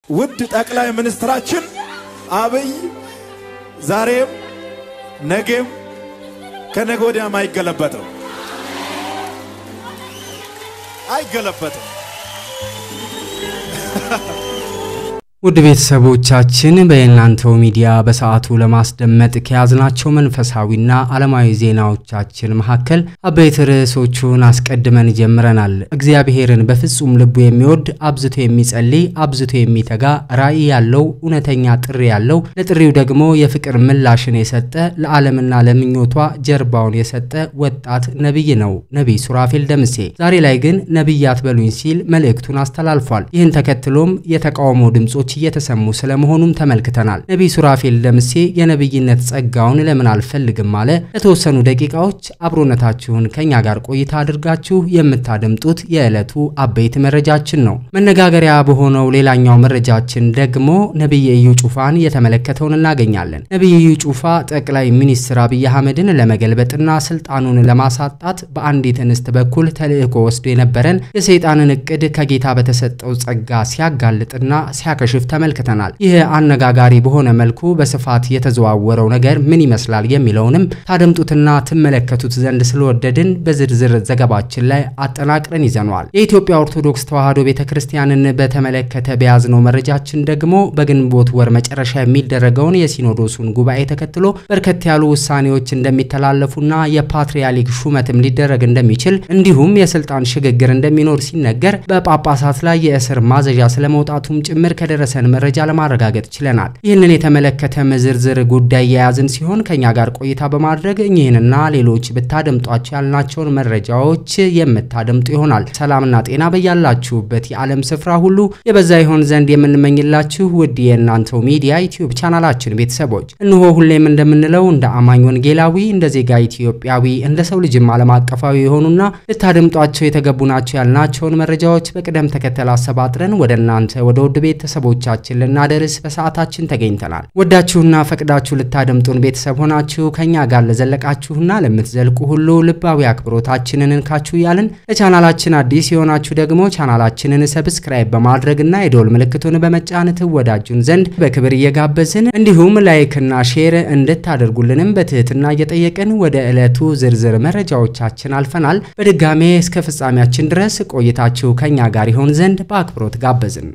ውድ ጠቅላይ ሚኒስትራችን አብይ ዛሬም ነገም ከነገ ወዲያም አይገለበጥም አይገለበጥም። ውድ ቤተሰቦቻችን በየናንተው ሚዲያ በሰዓቱ ለማስደመጥ ከያዝናቸው መንፈሳዊና ዓለማዊ ዜናዎቻችን መካከል አበይት ርዕሶቹን አስቀድመን ጀምረናል። እግዚአብሔርን በፍጹም ልቡ የሚወድ አብዝቶ የሚጸልይ አብዝቶ የሚተጋ ራዕይ ያለው እውነተኛ ጥሪ ያለው ለጥሪው ደግሞ የፍቅር ምላሽን የሰጠ ለዓለምና ለምኞቷ ጀርባውን የሰጠ ወጣት ነቢይ ነው ነቢይ ሱራፌል ደምሴ። ዛሬ ላይ ግን ነቢይ አትበሉኝ ሲል መልእክቱን አስተላልፏል። ይህን ተከትሎም የተቃውሞ ድምጾች እየተሰሙ ስለመሆኑም ተመልክተናል። ነቢይ ሱራፌል ደምሴ የነቢይነት ጸጋውን ለምን አልፈልግም አለ። ለተወሰኑ ደቂቃዎች አብሮነታችሁን ከኛ ጋር ቆይታ አድርጋችሁ የምታደምጡት የዕለቱ አበይት መረጃችን ነው። መነጋገሪያ በሆነው ሌላኛው መረጃችን ደግሞ ነቢይ እዩ ጩፋን የተመለከተውን እናገኛለን። ነቢይ እዩ ጩፋ ጠቅላይ ሚኒስትር አብይ አህመድን ለመገልበጥና ስልጣኑን ለማሳጣት በአንዲት እንስት በኩል ተልዕኮ ወስዶ የነበረን የሰይጣንን እቅድ ከጌታ በተሰጠው ጸጋ ሲያጋልጥና ሲያከሽፍ ተመልክተናል። ይህ አነጋጋሪ በሆነ መልኩ በስፋት የተዘዋወረው ነገር ምን ይመስላል የሚለውንም ታደምጡትና ትመለከቱት ዘንድ ስለወደድን በዝርዝር ዘገባችን ላይ አጠናቅረን ይዘነዋል። የኢትዮጵያ ኦርቶዶክስ ተዋሕዶ ቤተ ክርስቲያንን በተመለከተ በያዝነው መረጃችን ደግሞ በግንቦት ወር መጨረሻ የሚደረገውን የሲኖዶሱን ጉባኤ ተከትሎ በርከት ያሉ ውሳኔዎች እንደሚተላለፉና የፓትርያርክ ሹመትም ሊደረግ እንደሚችል እንዲሁም የስልጣን ሽግግር እንደሚኖር ሲነገር በጳጳሳት ላይ የእስር ማዘዣ ስለመውጣቱም ጭምር ከደረሰን መረጃ ለማረጋገጥ ችለናል። ይህንን የተመለከተ ዝርዝር ጉዳይ የያዝን ሲሆን ከኛ ጋር ቆይታ በማድረግ እኚህንና ሌሎች ብታደምጧቸው ያልናቸውን መረጃዎች የምታደምጡ ይሆናል። ሰላምና ጤና በያላችሁበት የዓለም ስፍራ ሁሉ የበዛ ይሆን ዘንድ የምንመኝላችሁ ውድ የእናንተው ሚዲያ ዩቲዩብ ቻናላችን ቤተሰቦች እንሆ ሁሌም እንደምንለው እንደ አማኝ ወንጌላዊ፣ እንደ ዜጋ ኢትዮጵያዊ፣ እንደ ሰው ልጅም ዓለም አቀፋዊ የሆኑና ልታደምጧቸው የተገቡ ናቸው ያልናቸውን መረጃዎች በቅደም ተከተል አሰባጥረን ወደ እናንተ ወደ ውድ ቤተሰቦቻችን ልናደርስ በሰዓታችን ተገኝተናል። ወዳችሁና ፈቅዳችሁ ልታደምጡን ቤተሰብ ሆናችሁ ከኛ ጋር ለዘለቃችሁና ለምትዘልቁ ሁሉ ልባዊ አክብሮታችንን እንካችሁ እያልን ለቻናላችን አዲስ የሆናችሁ ደግሞ ቻናላችንን ሰብስክራይብ በማድረግና የዶል ምልክቱን በመጫን ትወዳጁን ዘንድ በክብር እየጋበዝን እንዲሁም ላይክና ሼር እንድታደርጉልንም በትህትና እየጠየቅን ወደ ዕለቱ ዝርዝር መረጃዎቻችን አልፈናል። በድጋሜ እስከ ፍጻሜያችን ድረስ ቆይታችሁ ከኛ ጋር ይሆን ዘንድ በአክብሮት ጋበዝን።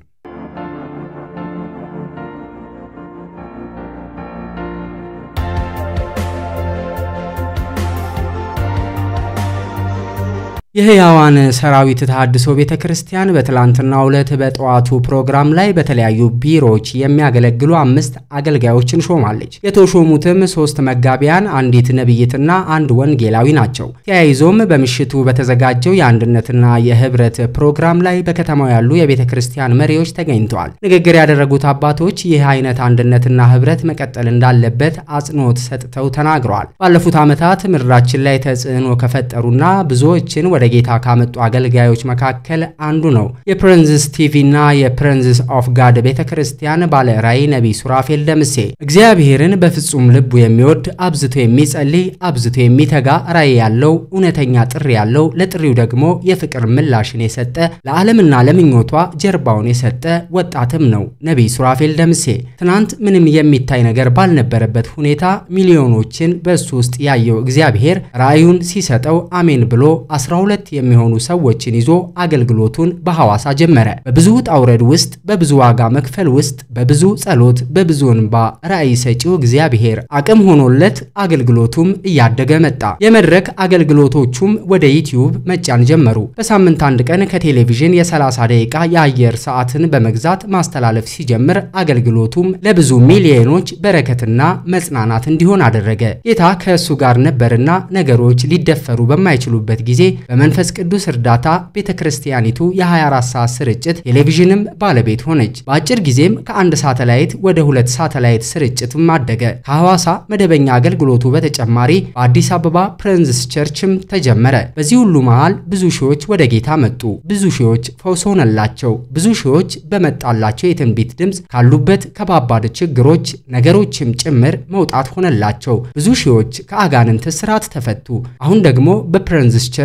የሕያዋን ሰራዊት ተሐድሶ ቤተ ክርስቲያን በትላንትናው ዕለት በጠዋቱ ፕሮግራም ላይ በተለያዩ ቢሮዎች የሚያገለግሉ አምስት አገልጋዮችን ሾማለች። የተሾሙትም ሶስት መጋቢያን፣ አንዲት ነቢይትና አንድ ወንጌላዊ ናቸው። ተያይዞም በምሽቱ በተዘጋጀው የአንድነትና የህብረት ፕሮግራም ላይ በከተማው ያሉ የቤተ ክርስቲያን መሪዎች ተገኝተዋል። ንግግር ያደረጉት አባቶች ይህ አይነት አንድነትና ህብረት መቀጠል እንዳለበት አጽንኦት ሰጥተው ተናግረዋል። ባለፉት ዓመታት ምድራችን ላይ ተጽዕኖ ከፈጠሩና ብዙዎችን ወደ ጌታ ካመጡ አገልጋዮች መካከል አንዱ ነው። የፕሬንዝስ ቲቪ እና የፕሬንዝስ ኦፍ ጋድ ቤተ ክርስቲያን ባለ ራዕይ ነቢይ ሱራፌል ደምሴ እግዚአብሔርን በፍጹም ልቡ የሚወድ አብዝቶ የሚጸልይ አብዝቶ የሚተጋ ራዕይ ያለው እውነተኛ ጥሪ ያለው ለጥሪው ደግሞ የፍቅር ምላሽን የሰጠ ለዓለምና ለምኞቷ ጀርባውን የሰጠ ወጣትም ነው ነቢይ ሱራፌል ደምሴ። ትናንት ምንም የሚታይ ነገር ባልነበረበት ሁኔታ ሚሊዮኖችን በእሱ ውስጥ ያየው እግዚአብሔር ራዕዩን ሲሰጠው አሜን ብሎ 12 የሚሆኑ ሰዎችን ይዞ አገልግሎቱን በሐዋሳ ጀመረ። በብዙ ውጣ ውረድ ውስጥ፣ በብዙ ዋጋ መክፈል ውስጥ፣ በብዙ ጸሎት፣ በብዙ እንባ ራዕይ ሰጪው እግዚአብሔር አቅም ሆኖለት አገልግሎቱም እያደገ መጣ። የመድረክ አገልግሎቶቹም ወደ ዩቲዩብ መጫን ጀመሩ። በሳምንት አንድ ቀን ከቴሌቪዥን የ30 ደቂቃ የአየር ሰዓትን በመግዛት ማስተላለፍ ሲጀምር አገልግሎቱም ለብዙ ሚሊዮኖች በረከትና መጽናናት እንዲሆን አደረገ። ጌታ ከእሱ ጋር ነበርና ነገሮች ሊደፈሩ በማይችሉበት ጊዜ በመንፈስ ቅዱስ እርዳታ ቤተ ክርስቲያኒቱ የ24 ሰዓት ስርጭት ቴሌቪዥንም ባለቤት ሆነች። በአጭር ጊዜም ከአንድ ሳተላይት ወደ ሁለት ሳተላይት ስርጭትም አደገ። ከሐዋሳ መደበኛ አገልግሎቱ በተጨማሪ በአዲስ አበባ ፕሬንዝስ ቸርችም ተጀመረ። በዚህ ሁሉ መሃል ብዙ ሺዎች ወደ ጌታ መጡ። ብዙ ሺዎች ፈውስ ሆነላቸው። ብዙ ሺዎች በመጣላቸው የትንቢት ድምፅ ካሉበት ከባባድ ችግሮች ነገሮችም ጭምር መውጣት ሆነላቸው። ብዙ ሺዎች ከአጋንንት ስርዓት ተፈቱ። አሁን ደግሞ በፕሬንዝስ ቸርች ወርልድ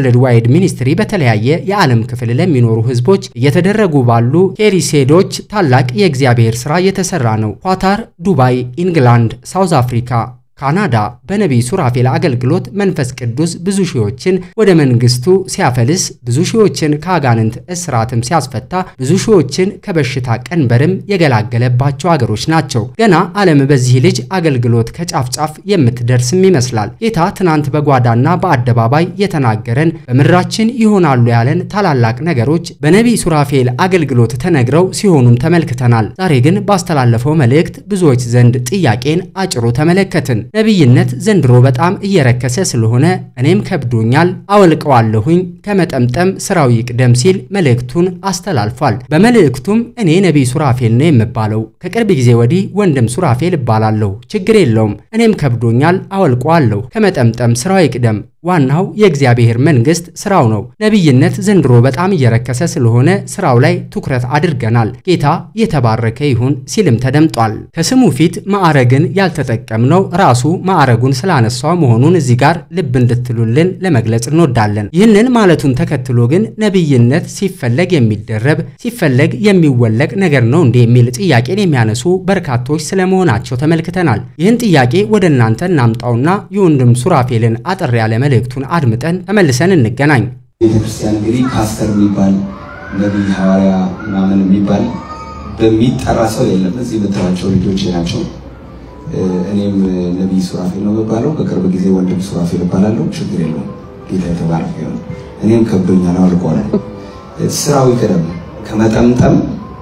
ወርልድ ዋይድ ሚኒስትሪ በተለያየ የዓለም ክፍል ለሚኖሩ ህዝቦች እየተደረጉ ባሉ ሄሪሴዶች ታላቅ የእግዚአብሔር ሥራ እየተሰራ ነው። ኳታር፣ ዱባይ፣ ኢንግላንድ፣ ሳውዝ አፍሪካ ካናዳ በነቢይ ሱራፌል አገልግሎት መንፈስ ቅዱስ ብዙ ሺዎችን ወደ መንግስቱ ሲያፈልስ ብዙ ሺዎችን ከአጋንንት እስራትም ሲያስፈታ ብዙ ሺዎችን ከበሽታ ቀንበርም የገላገለባቸው አገሮች ናቸው። ገና ዓለም በዚህ ልጅ አገልግሎት ከጫፍ ጫፍ የምትደርስም ይመስላል። ጌታ ትናንት በጓዳና በአደባባይ የተናገረን በምድራችን ይሆናሉ ያለን ታላላቅ ነገሮች በነቢይ ሱራፌል አገልግሎት ተነግረው ሲሆኑም ተመልክተናል። ዛሬ ግን ባስተላለፈው መልእክት ብዙዎች ዘንድ ጥያቄን አጭሮ ተመለከትን። ነቢይነት ዘንድሮ በጣም እየረከሰ ስለሆነ እኔም ከብዶኛል፣ አወልቀዋለሁኝ ከመጠምጠም ስራው ይቅደም ሲል መልእክቱን አስተላልፏል። በመልእክቱም እኔ ነቢይ ሱራፌል ነው የምባለው፣ ከቅርብ ጊዜ ወዲህ ወንድም ሱራፌል እባላለሁ፣ ችግር የለውም፣ እኔም ከብዶኛል፣ አወልቀዋለሁ፣ ከመጠምጠም ስራው ይቅደም ዋናው የእግዚአብሔር መንግስት ስራው ነው። ነቢይነት ዘንድሮ በጣም እየረከሰ ስለሆነ ስራው ላይ ትኩረት አድርገናል። ጌታ የተባረከ ይሁን ሲልም ተደምጧል። ከስሙ ፊት ማዕረግን ያልተጠቀምነው ራሱ ማዕረጉን ስላነሳው መሆኑን እዚህ ጋር ልብ እንድትሉልን ለመግለጽ እንወዳለን። ይህንን ማለቱን ተከትሎ ግን ነቢይነት ሲፈለግ የሚደረብ ሲፈለግ የሚወለቅ ነገር ነው እንዲህ የሚል ጥያቄን የሚያነሱ በርካቶች ስለመሆናቸው ተመልክተናል። ይህን ጥያቄ ወደ እናንተ እናምጣውና የወንድም ሱራፌልን አጠር ያለ መልእክቱን አድምጠን ተመልሰን እንገናኝ። ቤተክርስቲያን እንግዲህ ፓስተር የሚባል ነቢይ ሐዋርያ ምናምን የሚባል በሚጠራ ሰው የለም። እዚህ የምታዩዋቸው ልጆች ናቸው። እኔም ነቢይ ሱራፌል ነው የሚባለው። በቅርብ ጊዜ ወንድም ሱራፌል እባላለሁ። ችግር የለውም። ጌታ የተባረከ ይሁን። እኔም ከብዶኛል፣ አውልቀዋለሁ። ስራው ይቀደም፣ ከመጠምጠም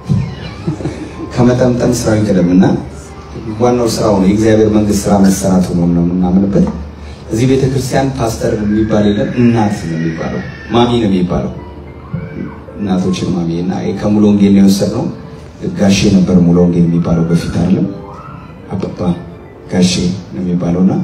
ከመጠምጠም ስራው ይቀደም እና ዋናው ስራው ነው የእግዚአብሔር መንግስት ስራ መሰራቱ ነው ነው የምናምንበት እዚህ ቤተ ክርስቲያን ፓስተር የሚባል የለም። እናት ነው የሚባለው፣ ማሚ ነው የሚባለው። እናቶችን ማሚ እና ከሙሉ ወንጌል ነው የወሰድነው። ጋሼ ነበር ሙሉ ወንጌል የሚባለው በፊት አይደለም፣ አባባ ጋሼ ነው የሚባለው እና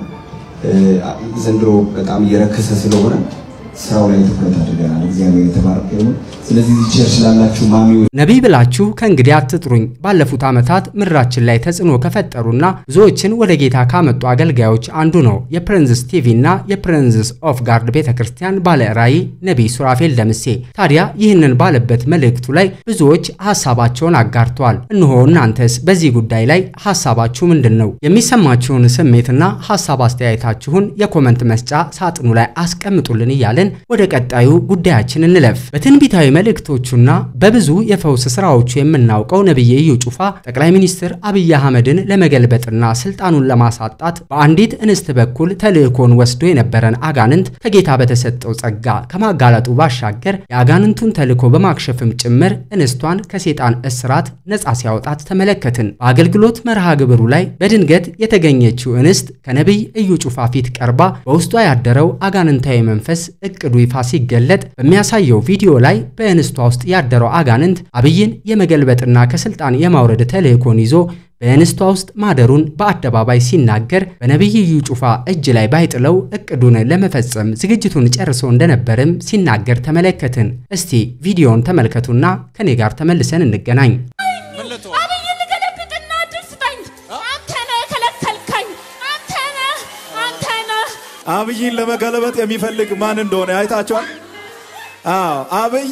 ዘንድሮ በጣም እየረከሰ ስለሆነ ስራው ላይ ትኩረት አድርገናል። እግዚአብሔር የተባረከ ይሁን። ስለዚህ ቸርች ላላችሁ ማሚዎች ነቢይ ብላችሁ ከእንግዲህ አትጥሩኝ። ባለፉት ዓመታት ምድራችን ላይ ተጽዕኖ ከፈጠሩና ብዙዎችን ወደ ጌታ ካመጡ አገልጋዮች አንዱ ነው የፕሪንዝስ ቲቪ እና የፕሪንዝስ ኦፍ ጋርድ ቤተ ክርስቲያን ባለ ራእይ ነቢይ ሱራፌል ደምሴ። ታዲያ ይህንን ባለበት መልእክቱ ላይ ብዙዎች ሀሳባቸውን አጋርተዋል። እነሆ እናንተስ በዚህ ጉዳይ ላይ ሀሳባችሁ ምንድን ነው? የሚሰማችሁን ስሜትና ሀሳብ አስተያየታችሁን የኮመንት መስጫ ሳጥኑ ላይ አስቀምጡልን እያለን ወደ ቀጣዩ ጉዳያችን እንለፍ። በትንቢታዊ መልእክቶቹና በብዙ የፈውስ ስራዎቹ የምናውቀው ነቢይ ኢዩ ጩፋ ጠቅላይ ሚኒስትር አብይ አህመድን ለመገልበጥና ስልጣኑን ለማሳጣት በአንዲት እንስት በኩል ተልእኮን ወስዶ የነበረን አጋንንት ከጌታ በተሰጠው ጸጋ ከማጋለጡ ባሻገር የአጋንንቱን ተልእኮ በማክሸፍም ጭምር እንስቷን ከሴጣን እስራት ነፃ ሲያወጣት ተመለከትን። በአገልግሎት መርሃ ግብሩ ላይ በድንገት የተገኘችው እንስት ከነቢይ ኢዩ ጩፋ ፊት ቀርባ በውስጧ ያደረው አጋንንታዊ መንፈስ እቅዱ ይፋ ሲገለጥ በሚያሳየው ቪዲዮ ላይ በእንስቷ ውስጥ ያደረው አጋንንት አብይን የመገልበጥና ከስልጣን የማውረድ ተልእኮን ይዞ በእንስቷ ውስጥ ማደሩን በአደባባይ ሲናገር በነቢይ ኢዩ ጩፋ እጅ ላይ ባይጥለው እቅዱን ለመፈጸም ዝግጅቱን ጨርሶ እንደነበርም ሲናገር ተመለከትን። እስቲ ቪዲዮውን ተመልከቱና ከኔ ጋር ተመልሰን እንገናኝ። አብይን ልገለብጥና እድል ስጠኝ። አንተ ነህ የከለከልከኝ። አንተ ነህ፣ አንተ ነህ። አብይን ለመገለበጥ የሚፈልግ ማን እንደሆነ አይታችኋል። አዎ አብይ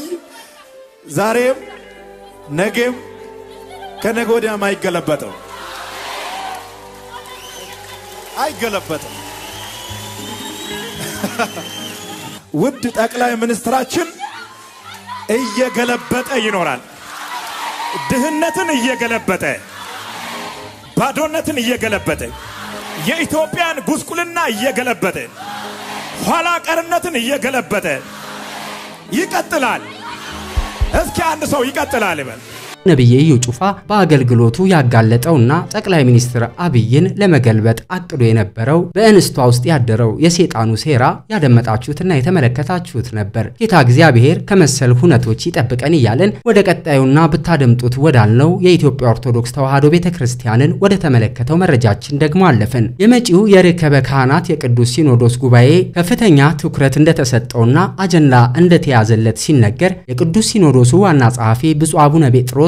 ዛሬም ነገም ከነገ ወዲያም አይገለበጥም፣ አይገለበጥም። ውድ ጠቅላይ ሚኒስትራችን እየገለበጠ ይኖራል። ድህነትን እየገለበጠ ባዶነትን እየገለበጠ የኢትዮጵያን ጉስቁልና እየገለበጠ ኋላ ቀርነትን እየገለበጠ ይቀጥላል። እስኪ አንድ ሰው ይቀጥላል ይበል። ነቢይ ኢዩ ጩፋ በአገልግሎቱ ያጋለጠውና ጠቅላይ ሚኒስትር አብይን ለመገልበጥ አቅዶ የነበረው በእንስቷ ውስጥ ያደረው የሴጣኑ ሴራ ያደመጣችሁትና የተመለከታችሁት ነበር። ጌታ እግዚአብሔር ከመሰል ሁነቶች ይጠብቀን እያለን ወደ ቀጣዩና ብታደምጡት ወዳልነው የኢትዮጵያ ኦርቶዶክስ ተዋሕዶ ቤተ ክርስቲያንን ወደ ተመለከተው መረጃችን ደግሞ አለፍን። የመጪው የርክበ ካህናት የቅዱስ ሲኖዶስ ጉባኤ ከፍተኛ ትኩረት እንደተሰጠውና አጀንዳ እንደተያዘለት ሲነገር የቅዱስ ሲኖዶሱ ዋና ጸሐፊ ብፁዕ አቡነ ጴጥሮስ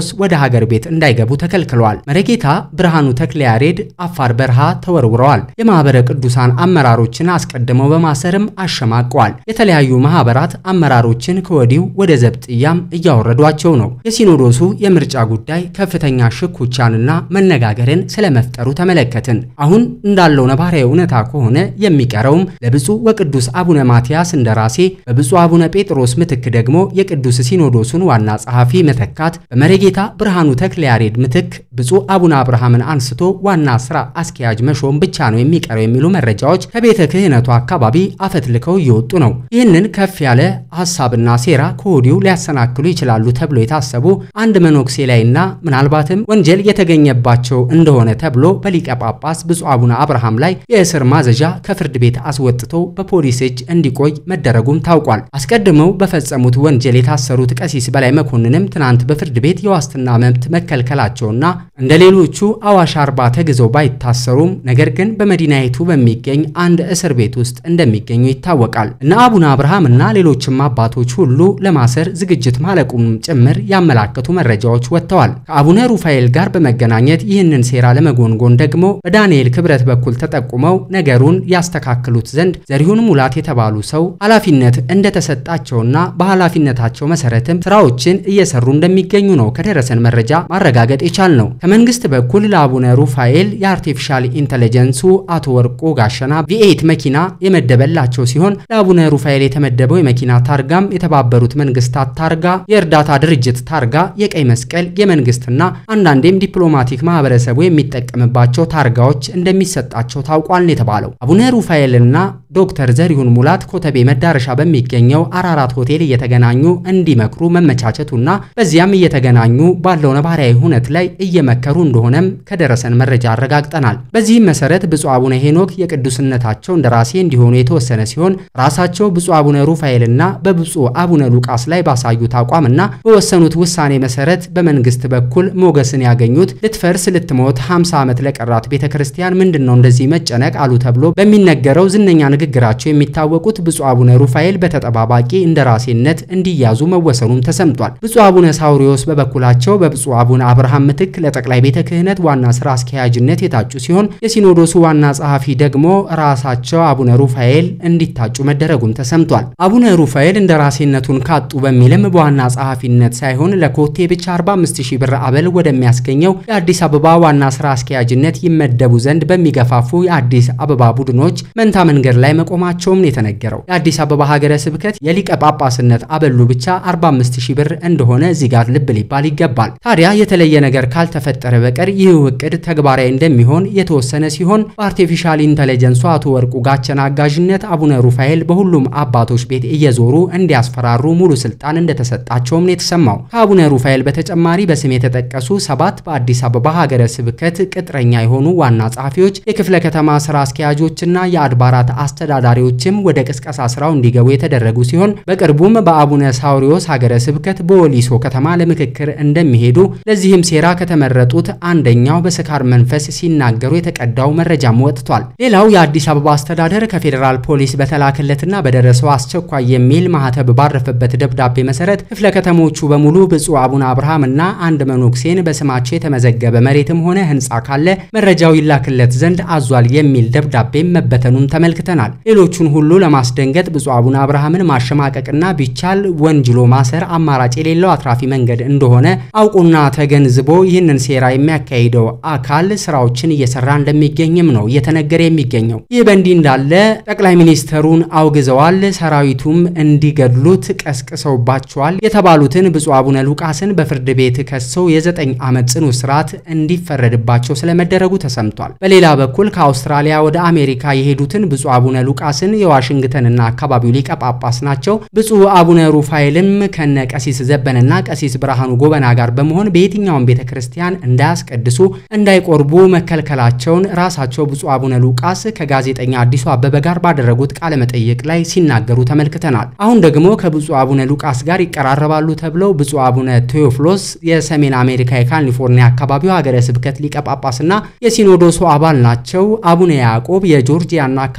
ሳውሪዎስ ወደ ሀገር ቤት እንዳይገቡ ተከልክለዋል። መሪጌታ ብርሃኑ ተክለያሬድ አፋር በረሃ ተወርውረዋል። የማህበረ ቅዱሳን አመራሮችን አስቀድመው በማሰርም አሸማቀዋል። የተለያዩ ማህበራት አመራሮችን ከወዲሁ ወደ ዘብጥያም እያወረዷቸው ነው። የሲኖዶሱ የምርጫ ጉዳይ ከፍተኛ ሽኩቻንና መነጋገርን ስለመፍጠሩ ተመለከትን። አሁን እንዳለው ነባራዊ እውነታ ከሆነ የሚቀረውም ለብፁዕ ወቅዱስ አቡነ ማትያስ እንደራሴ በብፁዕ አቡነ ጴጥሮስ ምትክ ደግሞ የቅዱስ ሲኖዶሱን ዋና ጸሐፊ መተካት፣ በመሪጌታ ብርሃኑ ተክለያሬድ ምትክ ብፁዕ አቡነ አብርሃምን አንስቶ ዋና ስራ አስኪያጅ መሾም ብቻ ነው የሚቀረው የሚሉ መረጃዎች ከቤተ ክህነቱ አካባቢ አፈትልከው እየወጡ ነው። ይህንን ከፍ ያለ ሀሳብና ሴራ ከወዲሁ ሊያሰናክሉ ይችላሉ ተብሎ የታሰቡ አንድ መነኩሴ ላይና ምናልባትም ወንጀል የተገኘባቸው እንደሆነ ተብሎ በሊቀ ጳጳስ ብፁዕ አቡነ አብርሃም ላይ የእስር ማዘዣ ከፍርድ ቤት አስወጥቶ በፖሊስ እጅ እንዲቆይ መደረጉም ታውቋል። አስቀድመው በፈጸሙት ወንጀል የታሰሩት ቀሲስ በላይ መኮንንም ትናንት በፍርድ ቤት የዋስትና መብት መከልከላቸውና እንደ ሌሎቹ አዋሽ አርባ ተግዘው ባይታሰሩም ነገር ግን በመዲናይቱ በሚገኝ አንድ እስር ቤት ውስጥ እንደሚገኙ ይታወቃል። እነ አቡነ አብርሃም እና ሌሎችም አባቶች ሁሉ ለማሰር ዝግጅት ማለቁም ጭምር ያመላከቱ መረጃዎች ወጥተዋል። ከአቡነ ሩፋኤል ጋር በመገናኘት ይህንን ሴራ ለመጎንጎን ደግሞ በዳንኤል ክብረት በኩል ተጠቁመው ነገሩን ያስተካክሉት ዘንድ ዘሪሁን ሙላት የተባሉ ሰው ኃላፊነት እንደተሰጣቸውና በኃላፊነታቸው መሰረትም ስራዎችን እየሰሩ እንደሚገኙ ነው ከደረሰን መረጃ ማረጋገጥ የቻል ነው። ከመንግስት በኩል ለአቡነ ሩፋኤል የአርቲፊሻል ኢንተለጀንሱ አቶ ወርቆ ጋሸና ቪኤት መኪና የመደበላቸው ሲሆን ለአቡነ ሩፋኤል የተመደበው የመኪና ታርጋም የተባበሩት መንግስታት ታርጋ፣ የእርዳታ ድርጅት ታርጋ፣ የቀይ መስቀል፣ የመንግስትና አንዳንዴም ዲፕሎማቲክ ማህበረሰቡ የሚጠቀምባቸው ታርጋዎች እንደሚሰጣቸው ታውቋል ነው የተባለው። አቡነ ሩፋኤልና ዶክተር ዘሪሁን ሙላት ኮተቤ መዳረሻ በሚገኘው አራራት ሆቴል እየተገናኙ እንዲመክሩ መመቻቸቱና በዚያም እየተገናኙ ባለው ነባራዊ ሁነት ላይ እየመከሩ እንደሆነም ከደረሰን መረጃ አረጋግጠናል። በዚህም መሰረት ብፁዕ አቡነ ሄኖክ የቅዱስነታቸው እንደራሴ እንዲሆኑ የተወሰነ ሲሆን ራሳቸው ብፁዕ አቡነ ሩፋኤልና በብፁዕ አቡነ ሉቃስ ላይ ባሳዩት አቋምና በወሰኑት ውሳኔ መሰረት በመንግስት በኩል ሞገስን ያገኙት ልትፈርስ ልትሞት 50 ዓመት ለቀራት ቤተ ክርስቲያን ምንድን ነው እንደዚህ መጨነቅ አሉ ተብሎ በሚነገረው ዝነኛ ንግግራቸው የሚታወቁት ብፁዕ አቡነ ሩፋኤል በተጠባባቂ እንደራሴነት እንዲያዙ መወሰኑም ተሰምቷል። ብፁዕ አቡነ ሳውሪዎስ በበኩላቸው በብፁዕ አቡነ አብርሃም ምትክ ለጠቅላይ ቤተ ክህነት ዋና ስራ አስኪያጅነት የታጩ ሲሆን የሲኖዶሱ ዋና ጸሐፊ ደግሞ ራሳቸው አቡነ ሩፋኤል እንዲታጩ መደረጉም ተሰምቷል። አቡነ ሩፋኤል እንደራሴነቱን ካጡ በሚልም በዋና ጸሐፊነት ሳይሆን ለኮቴ ብቻ 45000 ብር አበል ወደሚያስገኘው የአዲስ አበባ ዋና ስራ አስኪያጅነት ይመደቡ ዘንድ በሚገፋፉ የአዲስ አበባ ቡድኖች መንታ መንገድ ላይ መቆማቸውም ነው የተነገረው። የአዲስ አበባ ሀገረ ስብከት የሊቀ ጳጳስነት አበሉ ብቻ 45000 ብር እንደሆነ እዚህ ጋር ልብ ሊባል ይገባል። ታዲያ የተለየ ነገር ካልተፈጠረ በቀር ይህ እቅድ ተግባራዊ እንደሚሆን የተወሰነ ሲሆን በአርቲፊሻል ኢንተለጀንሱ አቶ ወርቁ ጋቸና አጋዥነት አቡነ ሩፋኤል በሁሉም አባቶች ቤት እየዞሩ እንዲያስፈራሩ ሙሉ ስልጣን እንደተሰጣቸውም ነው የተሰማው። ከአቡነ ሩፋኤል በተጨማሪ በስም የተጠቀሱ ሰባት በአዲስ አበባ ሀገረ ስብከት ቅጥረኛ የሆኑ ዋና ጸሐፊዎች፣ የክፍለ ከተማ ስራ አስኪያጆችና የአድባራት አስተዳዳሪዎችም ወደ ቅስቀሳ ስራው እንዲገቡ የተደረጉ ሲሆን በቅርቡም በአቡነ ሳውሪዎስ ሀገረ ስብከት በወሊሶ ከተማ ለምክክር እንደሚሄዱ ለዚህም ሴራ ከተመረጡት አንደኛው በስካር መንፈስ ሲናገሩ የተቀዳው መረጃም ወጥቷል። ሌላው የአዲስ አበባ አስተዳደር ከፌዴራል ፖሊስ በተላከለትና በደረሰው አስቸኳይ የሚል ማህተብ ባረፈበት ደብዳቤ መሰረት ክፍለ ከተሞቹ በሙሉ ብፁዕ አቡነ አብርሃም እና አንድ መነኩሴን በስማቸው የተመዘገበ መሬትም ሆነ ህንፃ ካለ መረጃው ይላክለት ዘንድ አዟል የሚል ደብዳቤም መበተኑን ተመልክተናል። ሌሎቹን ሁሉ ለማስደንገጥ ብፁዕ አቡነ አብርሃምን ማሸማቀቅና ቢቻል ወንጅሎ ማሰር አማራጭ የሌለው አትራፊ መንገድ እንደሆነ አውቁና ተገንዝቦ ይህንን ሴራ የሚያካሂደው አካል ስራዎችን እየሰራ እንደሚገኝም ነው እየተነገረ የሚገኘው። ይህ በእንዲህ እንዳለ ጠቅላይ ሚኒስተሩን አውግዘዋል፣ ሰራዊቱም እንዲገድሉት ቀስቅሰውባቸዋል የተባሉትን ብፁዕ አቡነ ሉቃስን በፍርድ ቤት ከሰው የዘጠኝ ዓመት ጽኑ እስራት እንዲፈረድባቸው ስለመደረጉ ተሰምቷል። በሌላ በኩል ከአውስትራሊያ ወደ አሜሪካ የሄዱትን ብፁዕ አቡነ ሉቃስን የዋሽንግተንና አካባቢው ሊቀ ጳጳስ ናቸው። ብፁዕ አቡነ ሩፋኤልም ከነ ቀሲስ ዘበንና ቀሲስ ብርሃኑ ጎበና ጋር በመሆን በየትኛውም ቤተ ክርስቲያን እንዳያስቀድሱ እንዳይቆርቡ መከልከላቸውን ራሳቸው ብፁዕ አቡነ ሉቃስ ከጋዜጠኛ አዲሱ አበበ ጋር ባደረጉት ቃለ መጠይቅ ላይ ሲናገሩ ተመልክተናል። አሁን ደግሞ ከብፁዕ አቡነ ሉቃስ ጋር ይቀራረባሉ ተብለው ብፁዕ አቡነ ቴዎፍሎስ የሰሜን አሜሪካ የካሊፎርኒያ አካባቢው ሀገረ ስብከት ሊቀ ጳጳስና የሲኖዶሱ አባል ናቸው። አቡነ ያዕቆብ የጆርጂያና አካባቢው ሀገረ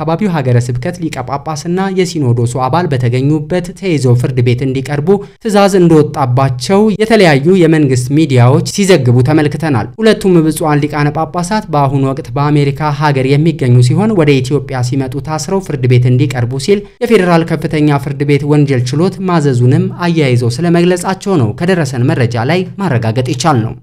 የሀገረ ስብከት ሊቀ ጳጳስና የሲኖዶሱ አባል በተገኙበት ተይዘው ፍርድ ቤት እንዲቀርቡ ትዕዛዝ እንደወጣባቸው የተለያዩ የመንግስት ሚዲያዎች ሲዘግቡ ተመልክተናል። ሁለቱም ብፁዓን ሊቃነ ጳጳሳት በአሁኑ ወቅት በአሜሪካ ሀገር የሚገኙ ሲሆን ወደ ኢትዮጵያ ሲመጡ ታስረው ፍርድ ቤት እንዲቀርቡ ሲል የፌዴራል ከፍተኛ ፍርድ ቤት ወንጀል ችሎት ማዘዙንም አያይዘው ስለመግለጻቸው ነው ከደረሰን መረጃ ላይ ማረጋገጥ ይቻል ነው።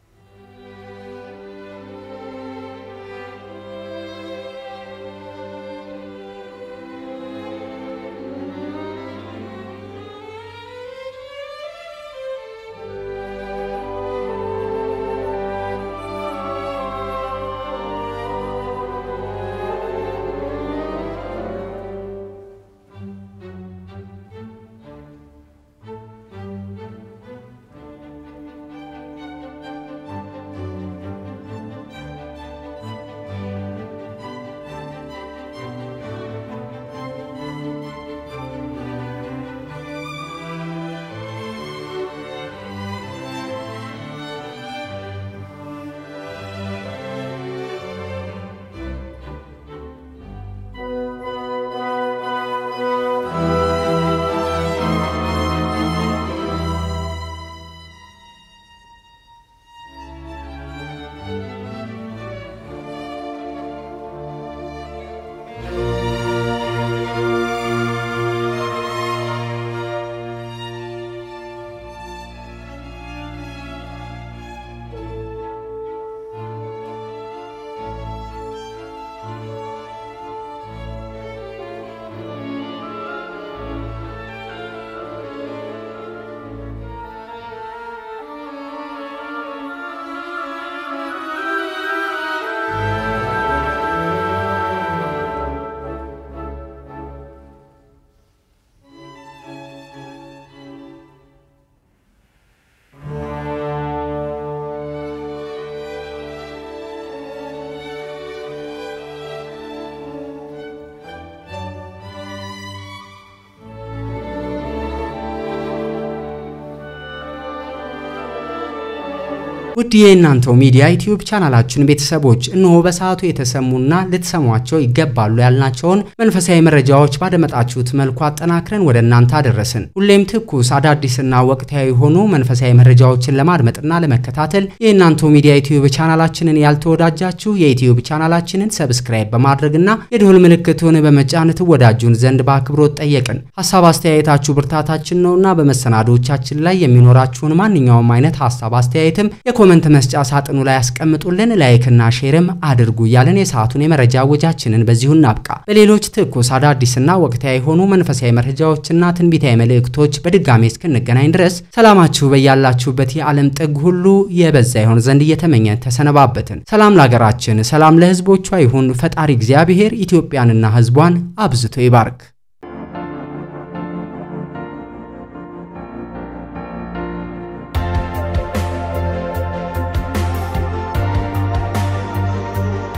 ውድ የእናንተው ሚዲያ ዩቲዩብ ቻናላችን ቤተሰቦች እነሆ በሰዓቱ የተሰሙና ልትሰሟቸው ይገባሉ ያልናቸውን መንፈሳዊ መረጃዎች ባደመጣችሁት መልኩ አጠናክረን ወደ እናንተ አደረስን። ሁሌም ትኩስ አዳዲስና ወቅታዊ የሆኑ መንፈሳዊ መረጃዎችን ለማድመጥና ለመከታተል የእናንተው ሚዲያ ዩቲዩብ ቻናላችንን ያልተወዳጃችሁ የዩቲዩብ ቻናላችንን ሰብስክራይብ በማድረግና የደወል ምልክቱን በመጫን ትወዳጁን ዘንድ በአክብሮት ጠየቅን። ሀሳብ አስተያየታችሁ ብርታታችን ነውና በመሰናዶቻችን ላይ የሚኖራችሁን ማንኛውም አይነት ሀሳብ አስተያየትም ኮመንት መስጫ ሳጥኑ ላይ ያስቀምጡልን። ላይክና ሼርም አድርጉ እያለን የሰዓቱን የመረጃ ወጃችንን በዚሁ እናብቃ። በሌሎች ትኩስ አዳዲስና ወቅታዊ የሆኑ መንፈሳዊ መረጃዎችና ትንቢታዊ መልእክቶች በድጋሜ እስክንገናኝ ድረስ ሰላማችሁ በያላችሁበት የዓለም ጥግ ሁሉ የበዛ ይሆን ዘንድ እየተመኘን ተሰነባበትን። ሰላም ለሀገራችን፣ ሰላም ለሕዝቦቿ ይሁን። ፈጣሪ እግዚአብሔር ኢትዮጵያንና ሕዝቧን አብዝቶ ይባርክ።